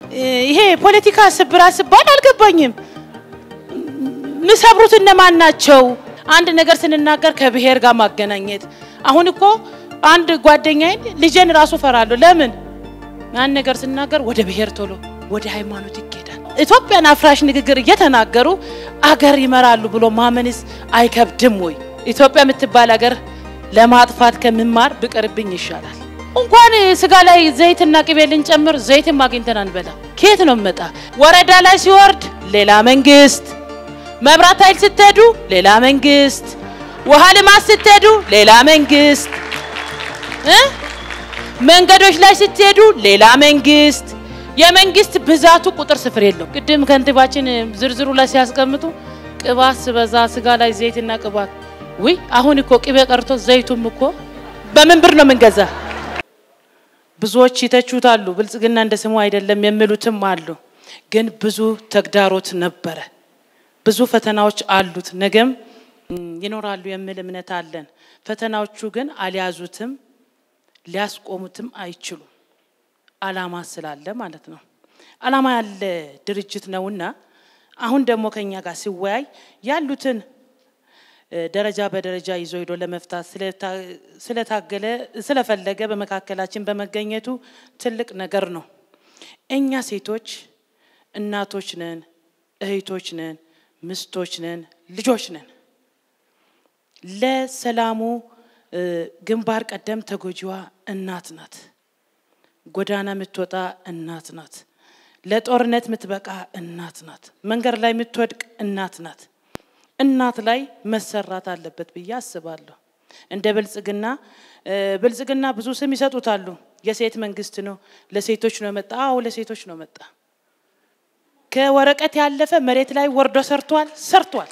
ይሄ ፖለቲካ ስብራት ስባል አልገባኝም። ምሰብሩት እነማን ናቸው? አንድ ነገር ስንናገር ከብሔር ጋር ማገናኘት። አሁን እኮ አንድ ጓደኛዬን ልጄን ራሱ ፈራለሁ። ለምን ያን ነገር ስናገር ወደ ብሔር ቶሎ ወደ ሃይማኖት ይኬዳል። ኢትዮጵያን አፍራሽ ንግግር እየተናገሩ አገር ይመራሉ ብሎ ማመንስ አይከብድም ወይ? ኢትዮጵያ የምትባል አገር ለማጥፋት ከምማር ብቀርብኝ ይሻላል። እንኳን ስጋ ላይ ዘይትና ቅቤ ልንጨምር ዘይትም አግኝተን አንበላ። ከየት ነው መጣ? ወረዳ ላይ ሲወርድ ሌላ መንግስት፣ መብራት ኃይል ስትሄዱ ሌላ መንግስት፣ ውሃ ልማት ስትሄዱ ሌላ መንግስት እ መንገዶች ላይ ስትሄዱ ሌላ መንግስት። የመንግስት ብዛቱ ቁጥር ስፍር የለው። ቅድም ከንቲባችን ዝርዝሩ ላይ ሲያስቀምጡ ቅባት ስበዛ ስጋ ላይ ዘይትና ቅባት ውይ፣ አሁን እኮ ቅቤ ቀርቶ ዘይቱም እኮ በምን ብር ነው የምንገዛ? ብዙዎች ይተቹታሉ። ብልጽግና እንደ ስሙ አይደለም የሚሉትም አሉ። ግን ብዙ ተግዳሮት ነበረ፣ ብዙ ፈተናዎች አሉት፣ ነገም ይኖራሉ የሚል እምነት አለን። ፈተናዎቹ ግን አልያዙትም፣ ሊያስቆሙትም አይችሉም። አላማ ስላለ ማለት ነው። አላማ ያለ ድርጅት ነውና አሁን ደግሞ ከኛ ጋር ሲወያይ ያሉትን ደረጃ በደረጃ ይዞ ሄዶ ለመፍታት ስለታገለ ስለፈለገ በመካከላችን በመገኘቱ ትልቅ ነገር ነው። እኛ ሴቶች እናቶች ነን፣ እህቶች ነን፣ ምስቶች ነን፣ ልጆች ነን። ለሰላሙ ግንባር ቀደም ተጎጂዋ እናት ናት። ጎዳና የምትወጣ እናት ናት። ለጦርነት የምትበቃ እናት ናት። መንገድ ላይ የምትወድቅ እናት ናት። እናት ላይ መሰራት አለበት ብዬ አስባለሁ። እንደ ብልጽግና ብልጽግና ብዙ ስም ይሰጡታሉ። የሴት መንግስት ነው፣ ለሴቶች ነው መጣ። አዎ ለሴቶች ነው መጣ። ከወረቀት ያለፈ መሬት ላይ ወርዶ ሰርቷል ሰርቷል።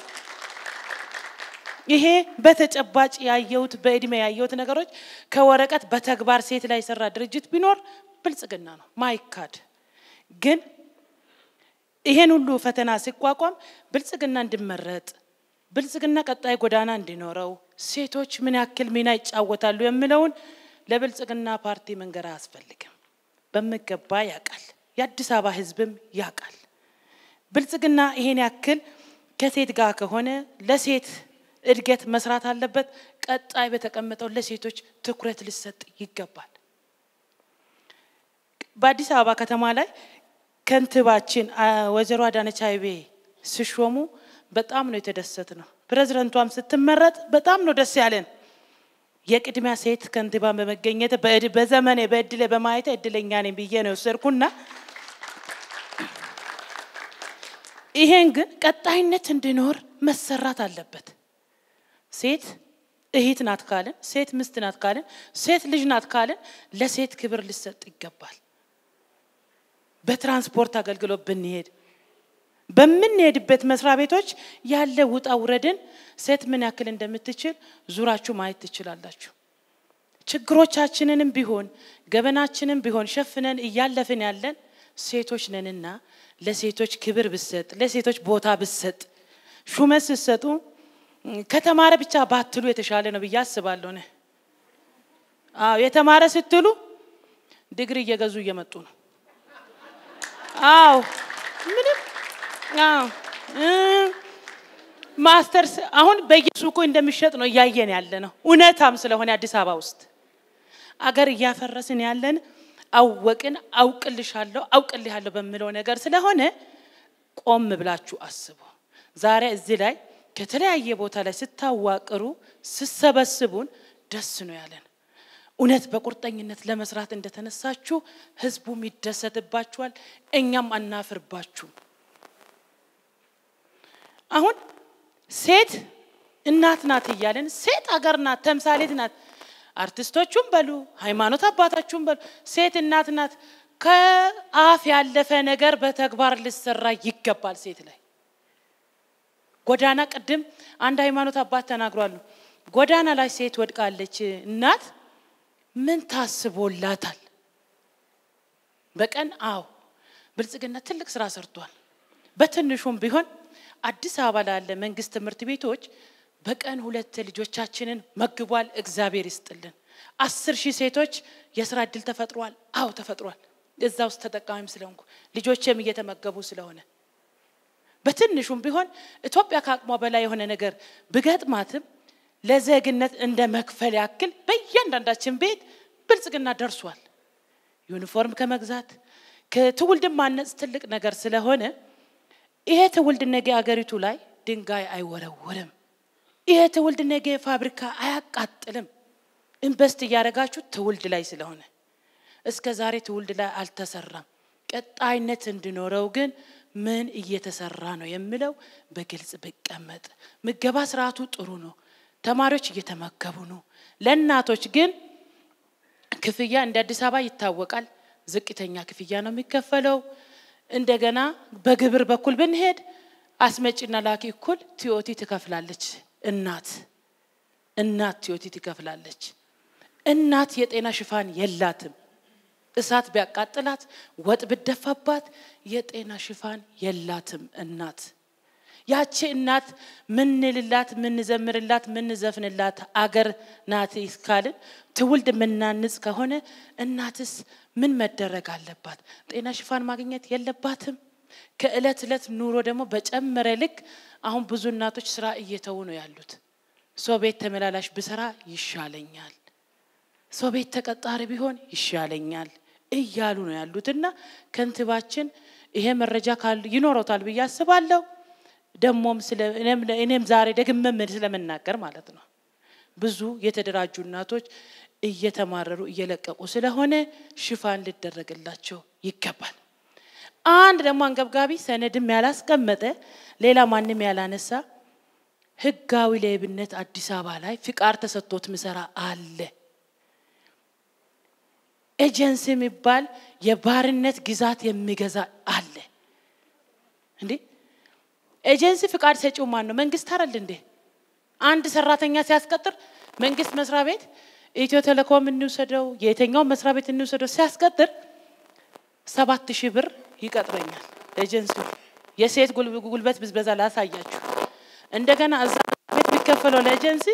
ይሄ በተጨባጭ ያየሁት በእድሜ ያየሁት ነገሮች ከወረቀት በተግባር ሴት ላይ የሰራ ድርጅት ቢኖር ብልጽግና ነው ማይካድ። ግን ይሄን ሁሉ ፈተና ሲቋቋም ብልጽግና እንዲመረጥ ብልጽግና ቀጣይ ጎዳና እንዲኖረው ሴቶች ምን ያክል ሚና ይጫወታሉ የሚለውን ለብልጽግና ፓርቲ መንገር አያስፈልግም። በሚገባ ያውቃል። የአዲስ አበባ ሕዝብም ያውቃል። ብልጽግና ይሄን ያክል ከሴት ጋር ከሆነ ለሴት እድገት መስራት አለበት። ቀጣይ በተቀመጠው ለሴቶች ትኩረት ሊሰጥ ይገባል። በአዲስ አበባ ከተማ ላይ ከንቲባችን ወይዘሮ አዳነች አቤቤ ሲሾሙ በጣም ነው የተደሰት ነው። ፕሬዝደንቷም ስትመረጥ በጣም ነው ደስ ያለን። የቅድሚያ ሴት ከንቲባን በመገኘት በዘመኔ በእድሌ በማየት እድለኛ ነኝ ብዬ ነው የወሰድኩና ይሄን ግን ቀጣይነት እንዲኖር መሰራት አለበት። ሴት እህት ናት ካልን፣ ሴት ምስት ናት ካልን፣ ሴት ልጅ ናት ካልን ለሴት ክብር ሊሰጥ ይገባል። በትራንስፖርት አገልግሎት ብንሄድ በምንሄድበት መስሪያ ቤቶች ያለ ውጣ ውረድን ሴት ምን ያክል እንደምትችል ዙራችሁ ማየት ትችላላችሁ። ችግሮቻችንንም ቢሆን ገበናችንም ቢሆን ሸፍነን እያለፍን ያለን ሴቶች ነንና ለሴቶች ክብር ብሰጥ፣ ለሴቶች ቦታ ብሰጥ፣ ሹመት ስትሰጡ ከተማረ ብቻ ባትሉ የተሻለ ነው ብዬ አስባለሁ። ነ አዎ የተማረ ስትሉ ዲግሪ እየገዙ እየመጡ ነው። አዎ ምንም አዎ ማስተርስ አሁን በየሱቁ እንደሚሸጥ ነው እያየን ያለ ነው። እውነታም ስለሆነ አዲስ አበባ ውስጥ አገር እያፈረስን ያለን አወቅን አውቅልሻለሁ አውቅልሃለሁ በሚለው ነገር ስለሆነ ቆም ብላችሁ አስቡ። ዛሬ እዚህ ላይ ከተለያየ ቦታ ላይ ስታዋቅሩ ስሰበስቡን ደስ ነው ያለን። እውነት በቁርጠኝነት ለመስራት እንደተነሳችሁ ህዝቡም ይደሰትባችኋል፣ እኛም አናፍርባችሁ። አሁን ሴት እናት ናት እያለን ሴት አገር ናት፣ ተምሳሌት ናት። አርቲስቶቹም በሉ ሃይማኖት አባታችሁም በሉ ሴት እናት ናት። ከአፍ ያለፈ ነገር በተግባር ሊሰራ ይገባል። ሴት ላይ ጎዳና ቅድም አንድ ሃይማኖት አባት ተናግሯሉ። ጎዳና ላይ ሴት ወድቃለች፣ እናት ምን ታስቦላታል? በቀን አዎ ብልጽግና ትልቅ ስራ ሰርቷል። በትንሹም ቢሆን አዲስ አበባ ላለ መንግስት ትምህርት ቤቶች በቀን ሁለት ልጆቻችንን መግቧል። እግዚአብሔር ይስጥልን። አስር ሺህ ሴቶች የስራ እድል ተፈጥሯል። አዎ ተፈጥሯል። እዛ ውስጥ ተጠቃሚም ስለሆንኩ ልጆቼም እየተመገቡ ስለሆነ በትንሹም ቢሆን ኢትዮጵያ ከአቅሟ በላይ የሆነ ነገር ብገጥማትም ለዜግነት እንደ መክፈል ያክል በእያንዳንዳችን ቤት ብልጽግና ደርሷል። ዩኒፎርም ከመግዛት ከትውልድን ማነጽ ትልቅ ነገር ስለሆነ ይሄ ትውልድ ነገ አገሪቱ ላይ ድንጋይ አይወረወርም። ይሄ ትውልድ ነገ ፋብሪካ አያቃጥልም። ኢንቨስት እያደረጋችሁ ትውልድ ላይ ስለሆነ እስከ ዛሬ ትውልድ ላይ አልተሰራም። ቀጣይነት እንዲኖረው ግን ምን እየተሰራ ነው የሚለው በግልጽ ቢቀመጥ። ምገባ ስርዓቱ ጥሩ ነው። ተማሪዎች እየተመገቡ ነው። ለእናቶች ግን ክፍያ እንደ አዲስ አበባ ይታወቃል። ዝቅተኛ ክፍያ ነው የሚከፈለው። እንደገና በግብር በኩል ብንሄድ አስመጪና ላኪ እኩል ቲኦቲ ትከፍላለች። እናት እናት ቲኦቲ ትከፍላለች። እናት የጤና ሽፋን የላትም። እሳት ቢያቃጥላት ወጥ ብደፋባት የጤና ሽፋን የላትም እናት። ያቺ እናት ምንልላት ምንዘምርላት ምንዘፍንላት አገር ናት እስካልን ትውልድ ምናንጽ ከሆነ እናትስ ምን መደረግ አለባት? ጤና ሽፋን ማግኘት የለባትም? ከእለት እለት ኑሮ ደግሞ በጨመረ ልክ አሁን ብዙ እናቶች ስራ እየተዉ ነው ያሉት። ሰው ቤት ተመላላሽ ብሰራ ይሻለኛል፣ ሰው ቤት ተቀጣሪ ቢሆን ይሻለኛል እያሉ ነው ያሉት እና ከንቲባችን ይሄ መረጃ ካሉ ይኖረታል ብዬ አስባለሁ። ደግሞም እኔም ዛሬ ደግመም ስለምናገር ማለት ነው ብዙ የተደራጁ እናቶች እየተማረሩ እየለቀቁ ስለሆነ ሽፋን ሊደረግላቸው ይገባል። አንድ ደግሞ አንገብጋቢ ሰነድም ያላስቀመጠ ሌላ ማንም ያላነሳ ህጋዊ ሌብነት አዲስ አበባ ላይ ፍቃድ ተሰጥቶት ምሰራ አለ። ኤጀንሲ የሚባል የባርነት ግዛት የሚገዛ አለ። እንዴ ኤጀንሲ ፍቃድ ሰጪው ማን ነው? መንግስት አይደል እንዴ? አንድ ሰራተኛ ሲያስቀጥር መንግስት መስሪያ ቤት ኢትዮ ቴሌኮም እንውሰደው፣ የየትኛው መስሪያ ቤት እንውሰደው ሲያስቀጥር ሰባት ሺህ ብር ይቀጥረኛል ኤጀንሲ። የሴት ጉልበት ብዝበዛ ላሳያችሁ። እንደገና እዛ ቤት የሚከፈለው ለኤጀንሲ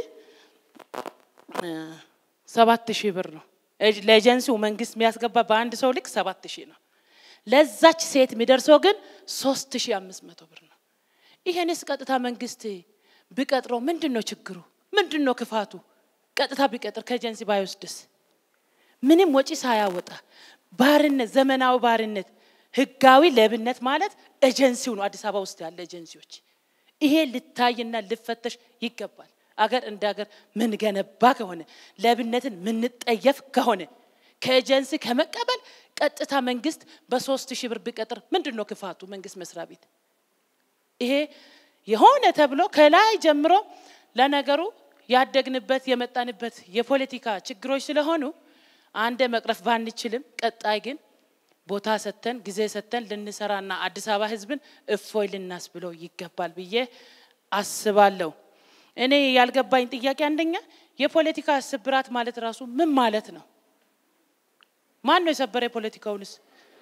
ሰባት ሺህ ብር ነው። ለኤጀንሲው መንግስት የሚያስገባ በአንድ ሰው ልክ ሰባት ሺህ ነው። ለዛች ሴት የሚደርሰው ግን ሶስት ሺህ አምስት መቶ ብር ነው። ይሄንስ ቀጥታ መንግስት ቢቀጥረው ምንድን ነው ችግሩ? ምንድን ነው ክፋቱ? ቀጥታ ቢቀጥር ከኤጀንሲ ባይወስድስ? ምንም ወጪ ሳያወጣ ባርነት፣ ዘመናዊ ባርነት፣ ህጋዊ ሌብነት ማለት ኤጀንሲው ነው። አዲስ አበባ ውስጥ ያለ ኤጀንሲዎች ይሄ ልታይና ልፈተሽ ይገባል። አገር እንደ አገር ምን ገነባ ከሆነ ሌብነትን ምንጠየፍ ከሆነ ከኤጀንሲ ከመቀበል ቀጥታ መንግስት በሶስት ሺህ ብር ቢቀጥር ምንድን ነው ክፋቱ? መንግስት መስሪያ ቤት ይሄ የሆነ ተብሎ ከላይ ጀምሮ ለነገሩ ያደግንበት የመጣንበት የፖለቲካ ችግሮች ስለሆኑ አንደ መቅረፍ ባንችልም ቀጣይ ግን ቦታ ሰጥተን ጊዜ ሰጥተን ልንሰራና አዲስ አበባ ህዝብን እፎይ ልናስብለው ይገባል ብዬ አስባለሁ። እኔ ያልገባኝ ጥያቄ አንደኛ የፖለቲካ ስብራት ማለት ራሱ ምን ማለት ነው? ማን ነው የሰበረ የፖለቲካውንስ?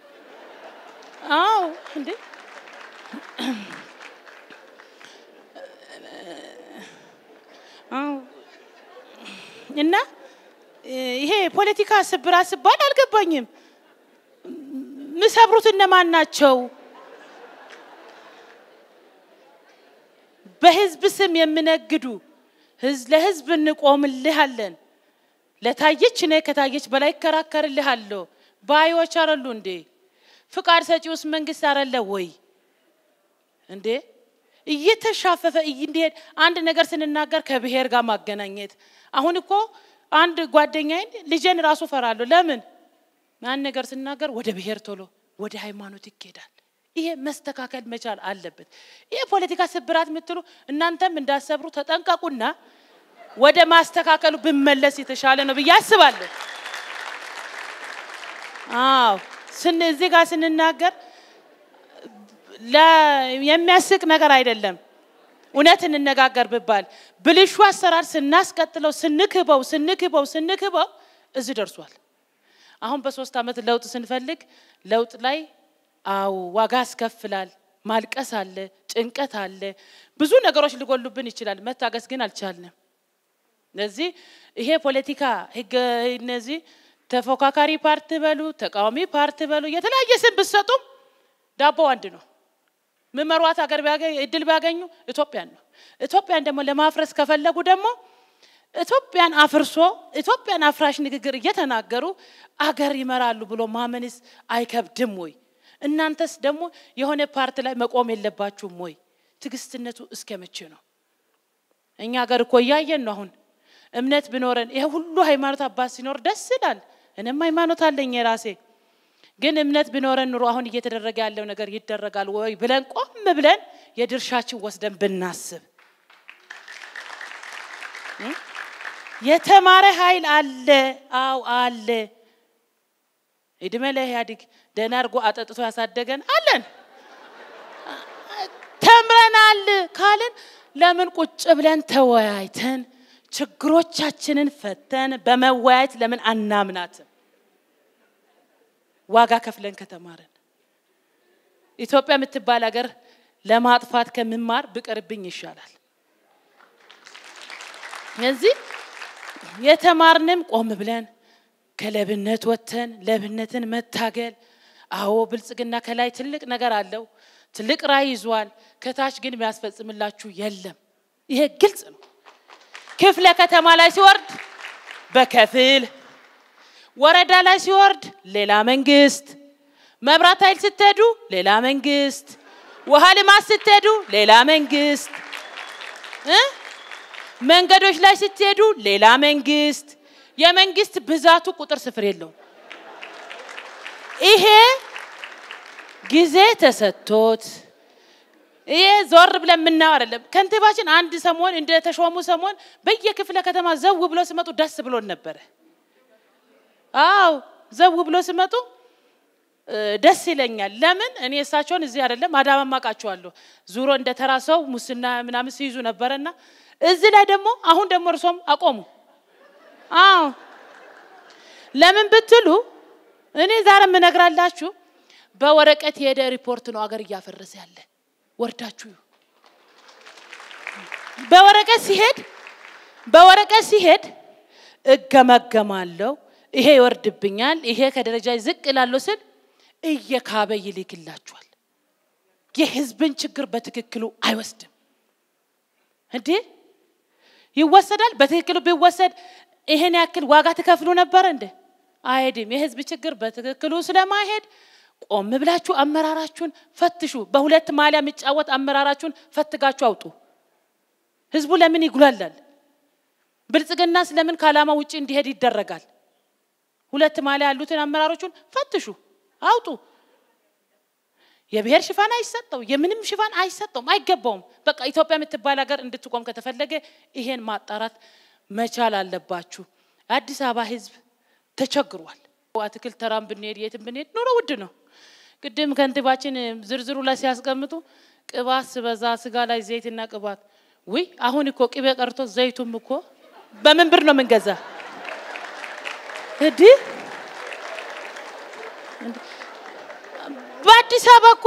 አዎ እንዴ እና ይሄ ፖለቲካ ስብራት ስባል አልገባኝም። ምሰብሩት እነማን ናቸው? በህዝብ ስም የሚነግዱ ለህዝብ እንቆምልሃለን፣ ለታየች እኔ ከታየች በላይ ይከራከርልሃለሁ ባዮች አረሉ እንዴ? ፍቃድ ሰጪውስ መንግስት አረለ ወይ እንዴ? እየተሻፈፈ እንዲሄድ አንድ ነገር ስንናገር ከብሔር ጋር ማገናኘት። አሁን እኮ አንድ ጓደኛዬን ልጄን ራሱ ፈራለሁ። ለምን ያን ነገር ስናገር ወደ ብሔር ቶሎ ወደ ሃይማኖት ይኬዳል። ይሄ መስተካከል መቻል አለበት። ይሄ ፖለቲካ ስብራት የምትሉ እናንተም እንዳሰብሩ ተጠንቀቁና ወደ ማስተካከሉ ብመለስ የተሻለ ነው ብዬ አስባለሁ። አዎ ስን እዚህ ጋር ስንናገር የሚያስቅ ነገር አይደለም። እውነት እንነጋገር ብባል ብልሹ አሰራር ስናስቀጥለው ስንክበው ስንክበው ስንክበው እዚህ ደርሷል። አሁን በሶስት ዓመት ለውጥ ስንፈልግ ለውጥ ላይ አው ዋጋ ያስከፍላል። ማልቀስ አለ፣ ጭንቀት አለ፣ ብዙ ነገሮች ሊጎሉብን ይችላል። መታገስ ግን አልቻልንም። ስለዚህ ይሄ ፖለቲካ ህገ እነዚህ ተፎካካሪ ፓርቲ በሉ ተቃዋሚ ፓርቲ በሉ የተለያየ ስም ብትሰጡም ዳቦ አንድ ነው። ምመሯት ሀገር እድል ቢያገኙ ኢትዮጵያን ነው። ኢትዮጵያን ደግሞ ለማፍረስ ከፈለጉ ደግሞ ኢትዮጵያን አፍርሶ ኢትዮጵያን አፍራሽ ንግግር እየተናገሩ አገር ይመራሉ ብሎ ማመንስ አይከብድም ወይ? እናንተስ ደግሞ የሆነ ፓርቲ ላይ መቆም የለባችሁም ወይ? ትዕግስትነቱ እስከ መቼ ነው? እኛ ሀገር እኮ እያየን ነው። አሁን እምነት ቢኖረን ይሄ ሁሉ ሃይማኖት አባት ሲኖር ደስ ይላል። እኔም ሃይማኖት አለኝ የራሴ ግን እምነት ቢኖረን ኑሮ አሁን እየተደረገ ያለው ነገር ይደረጋል ወይ ብለን ቆም ብለን የድርሻችን ወስደን ብናስብ የተማረ ኃይል አለ። አው አለ። እድሜ ለኢህአዴግ ደህና አድርጎ አጠጥቶ ያሳደገን አለን። ተምረናል ካልን ለምን ቁጭ ብለን ተወያይተን ችግሮቻችንን ፈተን በመወያየት ለምን አናምናትም? ዋጋ ከፍለን ከተማርን ኢትዮጵያ የምትባል ሀገር ለማጥፋት ከምማር ብቀርብኝ ይሻላል። እዚህ የተማርንም ቆም ብለን ከለብነት ወጥተን ለብነትን መታገል። አዎ ብልጽግና ከላይ ትልቅ ነገር አለው፣ ትልቅ ራዕይ ይዟል። ከታች ግን የሚያስፈጽምላችሁ የለም። ይሄ ግልጽ ነው። ክፍለ ከተማ ላይ ሲወርድ በከፊል ወረዳ ላይ ሲወርድ ሌላ መንግስት፣ መብራት ኃይል ስትሄዱ ሌላ መንግስት፣ ውሃ ልማት ስትሄዱ ሌላ መንግስት እ መንገዶች ላይ ስትሄዱ ሌላ መንግስት። የመንግስት ብዛቱ ቁጥር ስፍር የለውም። ይሄ ጊዜ ተሰጥቶት ይሄ ዞር ብለን የምናየው አይደለም። ከንቲባችን አንድ ሰሞን እንደ ተሾሙ ሰሞን በየክፍለ ከተማ ዘው ብሎ ሲመጡ ደስ ብሎን ነበረ። አው ዘው ብሎ ሲመጡ ደስ ይለኛል። ለምን እኔ እሳቸውን እዚህ አይደለም አዳማ ማቃቸዋለሁ። ዙሮ እንደ ተራ ሰው ሙስና ምናምን ሲይዙ ነበረና እዚህ ላይ ደግሞ አሁን ደግሞ እርሶም አቆሙ። አዎ ለምን ብትሉ እኔ ዛሬ የምነግራላችሁ በወረቀት የሄደ ሪፖርት ነው አገር እያፈረሰ ያለ። ወርዳችሁ በወረቀት ሲሄድ በወረቀት ሲሄድ እገመገማለሁ፣ ይሄ ይወርድብኛል፣ ይሄ ከደረጃ ዝቅ እላለሁ ስል እየካበ ይልክላችኋል። የህዝብን ችግር በትክክሉ አይወስድም እንዴ? ይወሰዳል። በትክክሉ ቢወሰድ ይሄን ያክል ዋጋ ትከፍሉ ነበር እንዴ? አይሄድም። የህዝብ ችግር በትክክሉ ስለማይሄድ ቆም ብላችሁ አመራራችሁን ፈትሹ። በሁለት ማሊያ የሚጫወት አመራራችሁን ፈትጋችሁ አውጡ። ህዝቡ ለምን ይጉላላል? ብልጽግና ስለምን ከዓላማ ውጭ እንዲሄድ ይደረጋል? ሁለት ማሊያ ያሉትን አመራሮቹን ፈትሹ፣ አውጡ። የብሔር ሽፋን አይሰጠው፣ የምንም ሽፋን አይሰጠውም፣ አይገባውም። በቃ ኢትዮጵያ የምትባል ሀገር እንድትቆም ከተፈለገ ይሄን ማጣራት መቻል አለባችሁ። አዲስ አበባ ህዝብ ተቸግሯል። አትክልት ተራም ብንሄድ የትም ብንሄድ ኑሮ ውድ ነው። ቅድም ከንቲባችን ዝርዝሩ ላይ ሲያስቀምጡ ቅባት ስበዛ ስጋ ላይ ዘይትና ቅባት ውይ፣ አሁን እኮ ቅቤ ቀርቶ ዘይቱም እኮ በምን ብር ነው የምንገዛ? እንዲህ በአዲስ አበባ እኮ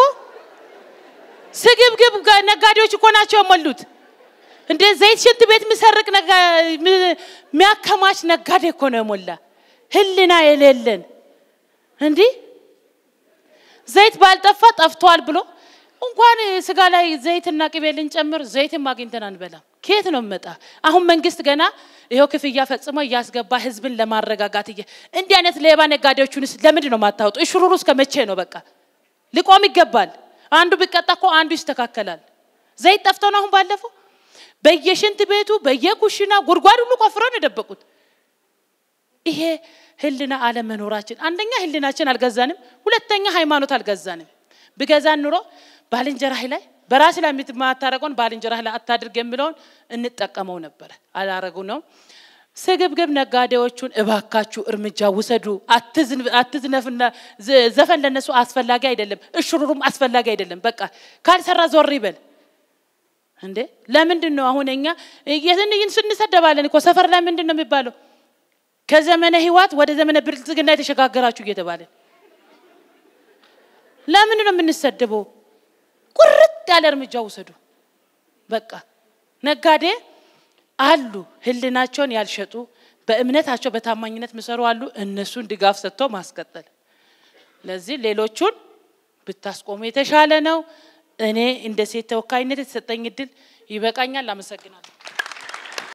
ስግብግብ ነጋዴዎች እኮ ናቸው የሞሉት። እንደ ዘይት ሽንት ቤት የሚሰርቅ የሚያከማች ነጋዴ እኮ ነው የሞላ። ህልና የሌለን እንዲህ ዘይት ባልጠፋ ጠፍቷል ብሎ እንኳን ስጋ ላይ ዘይትና ቅቤ ልንጨምር ዘይትም አግኝተን አንበላም። ከየት ነው መጣ? አሁን መንግስት ገና ይኸው ክፍያ ፈጽሞ እያስገባ ህዝብን ለማረጋጋት እየ እንዲህ አይነት ሌባ ነጋዴዎቹንስ ለምንድን ነው ማታወጡ? እሽሩሩ እስከ መቼ ነው? በቃ ሊቆም ይገባል። አንዱ ቢቀጣ እኮ አንዱ ይስተካከላል። ዘይት ጠፍቶ ነው አሁን ባለፈው በየሽንት ቤቱ በየኩሽና ጉድጓድ ሁሉ ቆፍረው ነው የደበቁት። ይሄ ህልና አለመኖራችን፣ አንደኛ ህልናችን አልገዛንም፣ ሁለተኛ ሃይማኖት አልገዛንም። ብገዛን ኑሮ ባልንጀራህ ላይ በራስ ላይ የማታረገውን ባልንጀራህ ላይ አታድርግ የሚለውን እንጠቀመው ነበረ። አላረጉ ነው። ስግብግብ ነጋዴዎቹን እባካችሁ እርምጃ ውሰዱ። አትዝነፍና ዘፈን ለነሱ አስፈላጊ አይደለም፣ እሽሩሩም አስፈላጊ አይደለም። በቃ ካልሰራ ዞር ይበል። እንዴ ለምንድን ነው አሁን እኛ ስንሰደባለን እኮ ሰፈር ላይ ምንድን ነው የሚባለው? ከዘመነ ህይወት ወደ ዘመነ ብልጽግና የተሸጋገራችሁ እየተባለ ለምንድን ነው የምንሰደበው? ቁርጥ ያለ እርምጃ ውሰዱ። በቃ ነጋዴ አሉ ህልናቸውን ያልሸጡ በእምነታቸው በታማኝነት የሚሰሩ አሉ። እነሱን ድጋፍ ሰጥቶ ማስቀጠል። ለዚህ ሌሎቹን ብታስቆሙ የተሻለ ነው። እኔ እንደ ሴት ተወካይነት የተሰጠኝ እድል ይበቃኛል። አመሰግናለሁ።